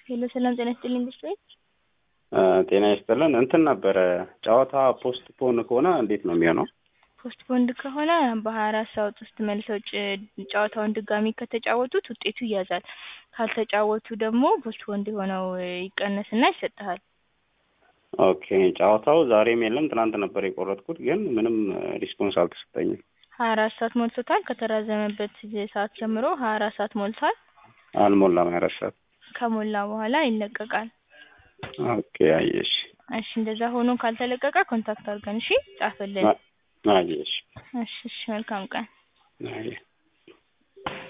ሄሎ ሰላም ጤና ይስጥልኝ ብስት ጤና ይስጥልን። እንትን ነበረ ጨዋታ ፖስት ፖን ከሆነ እንዴት ነው የሚሆነው? ፖስት ፖንድ ከሆነ በሀያ አራት ሰዓት ውስጥ መልሰው ጭ- ጨዋታውን ድጋሚ ከተጫወቱት ውጤቱ ይያዛል። ካልተጫወቱ ደግሞ ፖስት ፖንድ የሆነው ይቀነስና ይሰጥሃል። ኦኬ ጨዋታው ዛሬም የለም ትናንት ነበር የቆረጥኩት፣ ግን ምንም ሪስፖንስ አልተሰጠኝም። ሀያ አራት ሰዓት ሞልቶታል። ከተራዘመበት ሰዓት ጀምሮ ሀያ አራት ሰዓት ሞልቷል። አልሞላም ያረሳት ሰዓት። ከሞላ በኋላ ይለቀቃል። ኦኬ አየሽ እሺ እንደዛ ሆኖ ካልተለቀቀ ኮንታክት አድርገን እሺ ጻፍልን። አየሽ እሺ እሺ መልካም ቀን። አየ